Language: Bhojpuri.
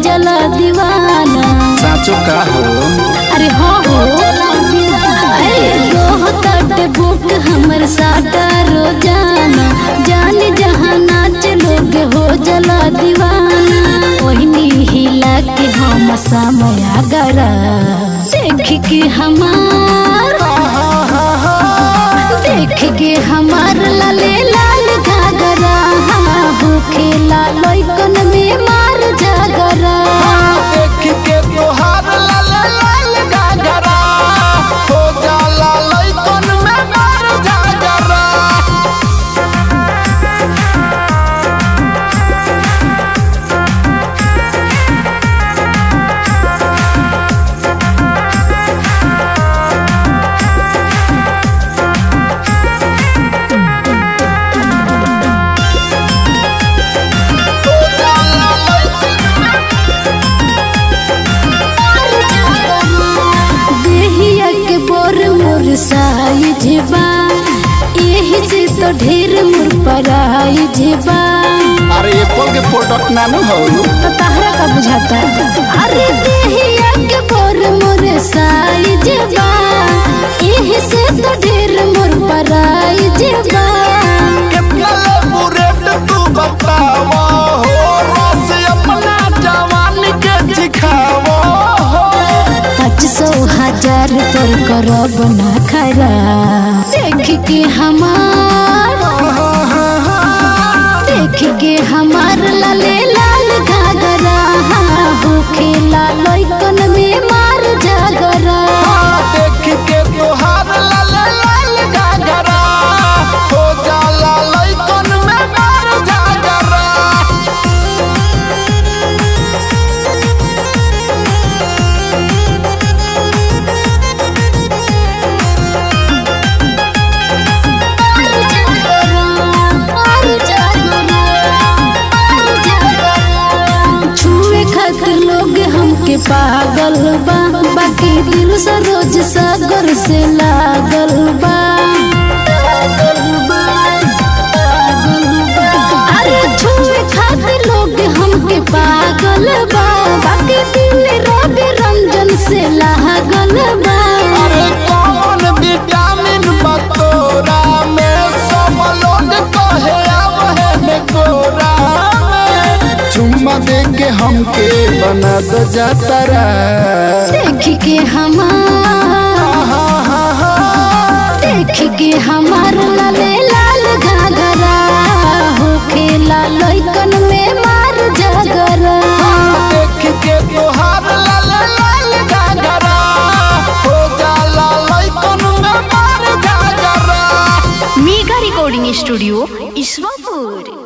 जला दीवाना साचो का हो अरे हो हो अरे रोहताटे बुक हमर साटा रोजाना जाने जहाँ नाच लोग हो जला दीवाना ओहनी हिला के हम समय गरा देख के हमार देख के हमार लाले लाल घाघरा भूखे लाल में मार जागरा देख के तोहार लाल लाल गागरा हो जाला लइकन में मार जागरा देहिया के बोर मोर साइज बा यही से तो ढेर मोर पराइज बा अरे एप्पल के प्रोडक्ट नानू हो तो तहरा का बुझाता अरे देहिया के बोर मोर साइज बा यही से तो ढेर मोर पराइज बा कितना लेबू रेट तू बतावा हो रस अपना जवान के सिखावा हो पाँच सौ हजार पर करब ना खरा देख के हमार देख के हमार लाले लाल घाघरा भूखे लाल में मार जागरा देख के तोहार लाल लाल गागरा हो जाला लइकन में मार जागरा छुए खातिर लोग हमके पागल बा बाकी दिल से रोज सागर से लागल बा अरे छुए खातिर लोग हमके पागल बा बाकी दिल रवि रंजन से लागल बा अरे कौन विटामिन बतोरा में सब लोग कहे अब है गोरा में चुम्मा दे के हमके बना दो जातरा देख के हमार देख के हमार लाले लाल घाघरा होखे लाल में मार जागरा देख के तोहार लाल लाल गागरा हो जाला लइकन में मार जागरा मेगा रिकॉर्डिंग स्टूडियो ईश्वरपुर